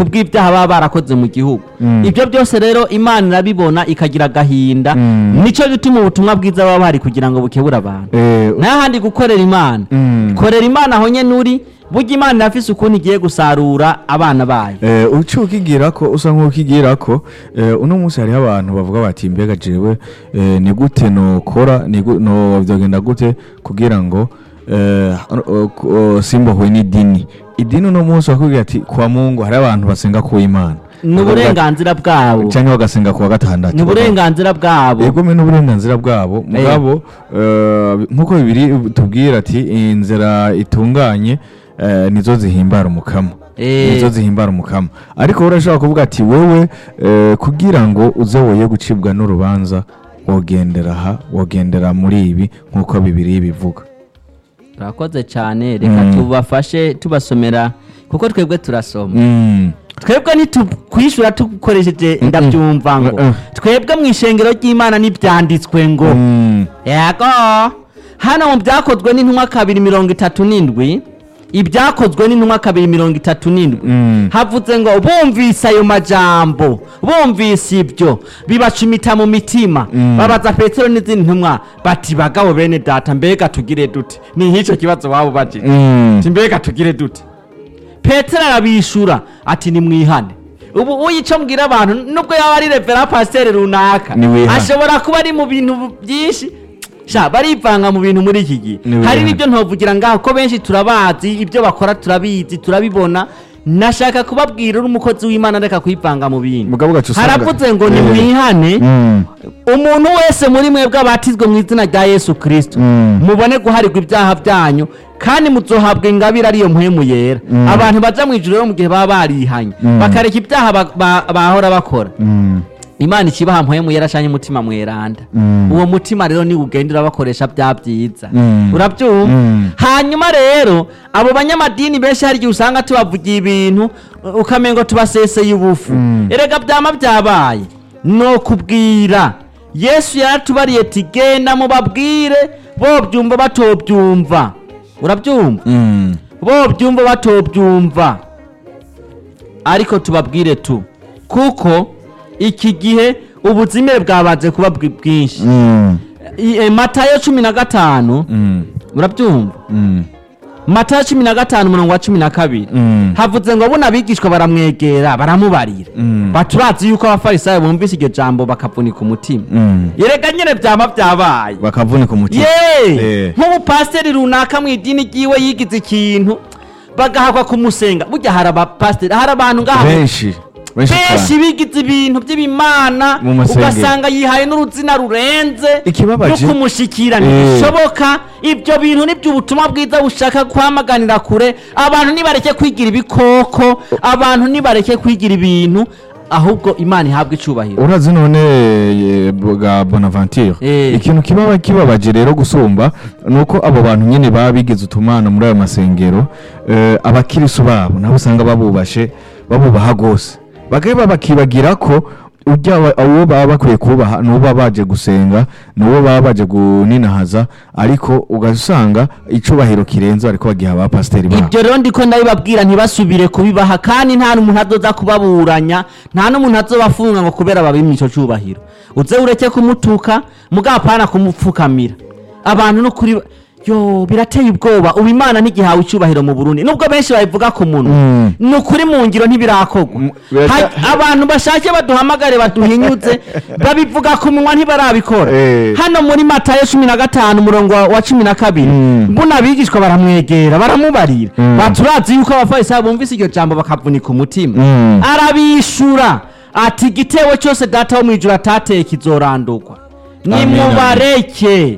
kubw'ibyaha baba barakoze mu gihugu Mm. ibyo byose rero imana irabibona ikagira agahinda Mm. nicyo gituma ubutumwa bwiza baba bahari kugira ngo bukebure abantu Eh, n'ahandi gukorera imana Mm. korera imana aho nyene uri burya imana irafise ukuntu igiye gusarura abana bayo Eh, uci ukigira ko usa nk'ukigira ko eh, uno munsi hariho abantu bavuga bati mbega jewe eh, ni gute nokora ni gu- no vyogenda gute kugira ngo eh, o- o- o- simbohwe n'idini idini uno munsi bakubwira ati kwa mungu hari abantu basenga ku imana ni uburenganzira bwabo canke bagasenga kuwa gatandatu ni uburenganzira bwabo yego me n'uburenganzira bwabo mugabo eh, nk'uko bibiri tubwira ati inzira itunganye eh, nizo zihimbara umukama Eh. nizo zihimbara umukama ariko urashobora kuvuga ati wewe eh, kugira ngo uze woye gucibwa n'urubanza wogendera aha wogendera muri ibi nk'uko bibiri bivuga turakoze cyane reka Mm. tubafashe tubasomera kuko twebwe turasoma Mm. twebwe ntitukwishura dukoresheje ndabyumva ngo Mm. twebwe mu ishengero ry'imana n'ibyanditswe ngo Mm. yego hano mu byakozwe n'intumwa kabiri mirongo itatu n'indwi ibyakozwe n'intumwa kabiri mirongo itatu n'indwi Mm. havuze ngo bumvise ayo majambo bumvise ibyo bibacumita mu mitima Mm. babaza petero n'izindi ntumwa bati bagabo bene data mbega tugire dute ni nk'icyo kibazo waba ubajije Mm. ati mbega tugire dute petero arabishura ati nimwihane ubu uyico mbwira abantu nubwo yaba ari revera pasiteri runaka Niwihane. ashobora kuba ari mu bintu byinshi sha barivanga mu bintu muri iki gihe Niwihane. hari n'ibyo ntovugira ngaho ko benshi turabazi ibyo bakora turabizi turabibona nashaka kubabwira uri umukozi w'imana reka kwivanga mu bintu mugabo gacu usanga haravuze ngo Eh. nimwihane Mm. umuntu wese muri mwebwe abatizwe mu izina rya yesu kirisito Mm. mubone guharirwa ibyaha byanyu kandi muzohabwa ingabire ariyo mpwemu yera Mm. abantu baja mu ijuru rero mu gihe baba barihanye Mm. bakareka ibyaha ba- ba- bahora bakora Mm. imana ikibaha mpwemu yera canke umutima mweranda Mm. uwo mutima rero ni ugenda urabakoresha bya byiza Mm. urabyumva Mm. hanyuma rero abo banyamadini benshi hari igihe usanga tubavugiye ibintu uh, ukamengo tubaseseye ubufu Mm. erega byama byabaye no kubwira yesu yaratubariye ati genda mubabwire bobyumva batobyumva urabyumva Mm. bobyumva batobyumva ariko tubabwire tu kuko iki gihe ubuzime bwabanze kuba bwi- bwinshi Mm. I- e, matayo cumi na gatanu Mm. urabyumva Mm. matayo cumi na gatanu umurongo wa cumi na kabiri Mm. havuze ngo buno abigishwa baramwegera baramubarira Mm. baturazi yuko abafarisayo bumvise iryo jambo bakavunika umutima Mm. yereka nyine byaba byabaye bakavunika umutima ye Eh. nk'umupasiteri runaka mu idini ryiwe yigize ikintu bagahakwa kumusenga burya hari abapasiteri hari abantu ngaha benshi benshi benshi cyane bigize ibintu by'ibimana Mu masengero. ugasanga yihaye n'uruzina rurenze Ikibabaje- no kumushyikira Eh. ntibishoboka ibyo bintu nibyo ubutumwa bwiza bushaka kwamaganira kure abantu nibareke kwigira ibikoko abantu nibareke kwigira ibintu ahubwo imana ihabwa icubahiro urazi none eh, bwa bonaventure Eh. ikintu kibaba kibabaje rero gusumba ni uko abo bantu nyine baba bigize utumana muri ayo masengero eh, abakirisu babo nabo usanga babubashe babubaha rwose bagaheba bakibagira ko ujya wa- uwo baba bakwiye kubaha n'uwo baba baje gusenga n'uwo baba baje kuninahaza ariko ugasanga icubahiro kirenze ariko bagiha abapasiteri babo ibyo rero ndiko ndabibabwira ntibasubire kubibaha kandi nta n'umuntu azoza kubaburanya nta n'umuntu azobafunga ngo kubera babimye ico cubahiro uze ureke kumutuka mugabo apana kumupfukamira abantu no kuri yo birateye ubwoba ubu imana ntigihawe icubahiro mu burundi nubwo benshi babivuga ku munwa Mm. ni ukuri mu ngiro ntibirakorwa Mm, birata- Ha- abantu bashake baduhamagare baduhinyuze babivuga ku munwa ntibarabikora Eh. hano muri matayo cumi na gatanu umurongo wa- wa cumi na kabiri Mm. mbona abigishwa baramwegera baramubarira Mm. baturazi yuko abafarisayo bumvise iryo jambo bakavunika umutima Mm. arabishura ati igitewe cyose data wo mu ijuru atateye kizorandurwa Amen, nimubareke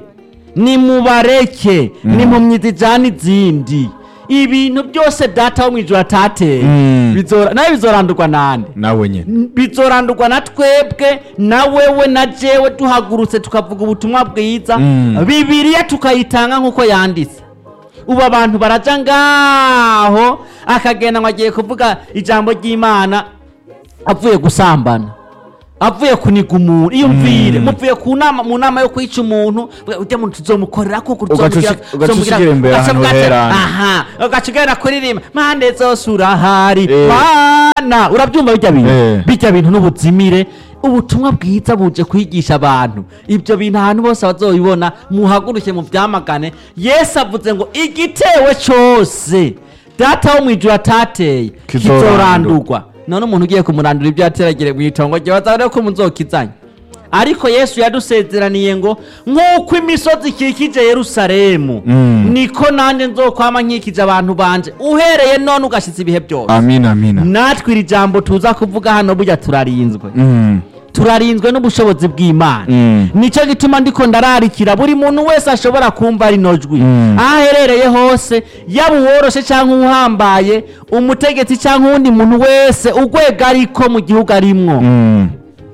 nimubareke nimpumyi zijana izindi ibintu byose data wo mu ijuru atateye Mm. bizora- nawe bizorandurwa nande nawe nyine bizorandurwa na twebwe na wewe na jewe duhagurutse tukavuga ubutumwa bwiza Mm. bibiliya tukayitanga nk'uko yanditse ubu abantu baraja ngaho akagenda ngo agiye kuvuga ijambo ry'imana avuye gusambana avuye kuniga umuntu iyumvire muvuye ku nama mu nama yo kwica umuntu ujya muntu tuzomukorera kuko Ugaca ushi- ugaca ushikira imbere ahantu herana. aha ugaca ugenda kuririmba mande zose urahari Eh. mana urabyumva bijya bintu Eh. bijya bintu n'ubuzimire ubutumwa bwiza buje kwigisha abantu ibyo bintu ahantu bose bazobibona muhaguruke mu byamagane yesu avuze ngo igitewe cyose data wo mu ijuru atateye Kizorandurwa. kizorandurwa none umuntu ugiye kumurandura ibyo yateragire mu itongo rye bazabone ko muzokizanya ariko yesu yadusezeraniye ngo nk'uko imisozi ikikije yerusalemu Mm. niko nanjye nzokwama nkikije abantu banje uhereye none ugashyitsa ibihe byose amina amina natwe iri jambo tuza kuvuga hano burya turarinzwe Mm. turarinzwe n'ubushobozi bw'imana Mm. nicyo gituma ndiko ndararikira buri muntu wese ashobora kumva rino jwi Mm. aho aherereye hose yaba uworoshe cyangwa uhambaye umutegetsi cyangwa uwundi muntu wese urwego ariko mu gihugu arimwo Mm.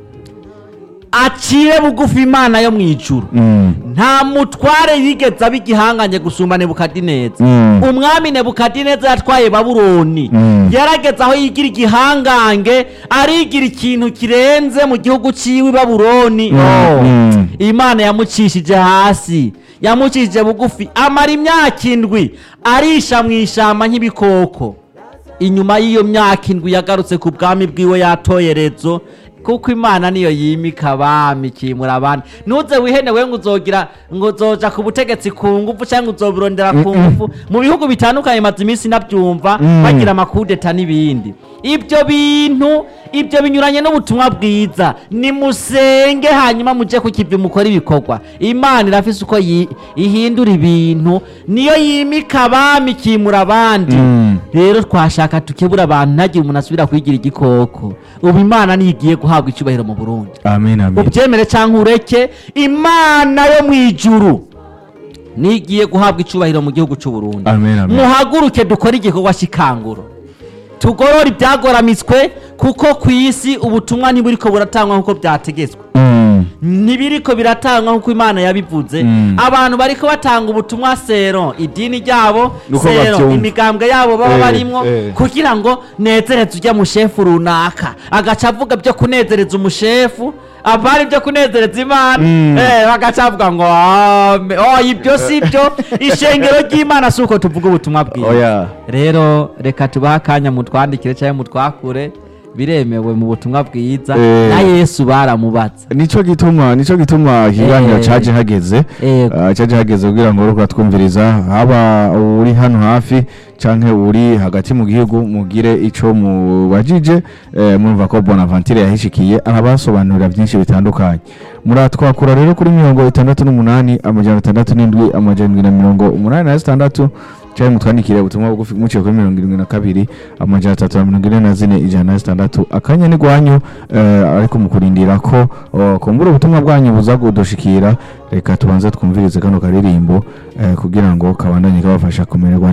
acire bugufi imana yo mu ijuru Mm. nta mutware yigeze aba igihanganye gusumba nebukadineza Mm. umwami nebukadineza yatwaye babuloni Mm. yarageze aho yigira igihangange arigira ikintu kirenze mu gihugu ciwe i babuloni Mm. Oh. Mm. imana yamucishije hasi yamucishije bugufi amara imyaka indwi arisha mu ishamba nk'ibikoko inyuma y'iyo myaka indwi yagarutse ku bwami bwiwe yatoyerezo kuko imana niyo yimika abami ikimura abandi ntuze wihene we ngo uzogira ngo uzoja ku butegetsi ku ngufu cyangwa uzobirondera ku ngufu mu bihugu bitandukanye maze iminsi nabyumva Mm. bagira amakudeta n'ibindi ibyo bintu ibyo binyuranye n'ubutumwa bwiza nimusenge hanyuma mujye ku kivi mukora ibikorwa imana irafise uko yi- ihindura ibintu niyo yimika abami ikimura abandi Mm. rero twashaka tukebura abantu ntagire umuntu asubira kwigira igikoko ubu imana niyo igiye guhabwa icyubahiro mu burundi amina amina ubyemere cyangwa ureke imana yo mu ijuru niyo igiye guhabwa icyubahiro mu gihugu cy'u Burundi Amen, amen. muhaguruke dukore igikorwa cy'ikanguro tugorore ibyagoramitswe kuko ku isi ubutumwa ntiburiko buratangwa nk'uko byategetswe Mm. ntibiriko biratangwa nk'uko imana yabivuze Mm. abantu bariko batanga ubutumwa sero idini ryabo Nuko sero bavyumva. imigambwe yabo baba Eh, barimwo eh. kugira ngo nezereze ujya mushefu runaka agaca avuga byo kunezereza umushefu abari byo kunezereza imana Mm. eh, bagaca bavuga ngo "Ame- oh, ibyo si byo ishengero ry'imana si uko tuvuga ubutumwa bwiza oya rero reka tubahe akanya mutwandikire cyangwa mutwakure biremewe mu butumwa bwiza Eh. na yesu baramubatsa nico gituma nico gituma ikiganiro Eh. caje hageze Yego. Ah, caje hageze kugira ngo uriko twumviriza haba uri hano hafi canke uri hagati mu gihugu mugire ico mubajije eh, murumva ko Bonaventure yahishikiye arabasobanurira byinshi bitandukanye muratwakura rero kuri mirongo itandatu n'umunani amajana atandatu n'indwi amajana indwi na mirongo umunani na zitandatu cyangwa mutwandikire ubutumwa bugufi muciye kuri mirongo irindwi na kabiri amajana atatu na mirongo ine na zine ijana na zitandatu akanya ni gwanyu eh, ariko mukurindira ko oh, kumbura ubutumwa bwanyu buza kudushikira reka tubanze twumvirize kano karirimbo eh, kugira ngo kabandanye kabafasha kumererwa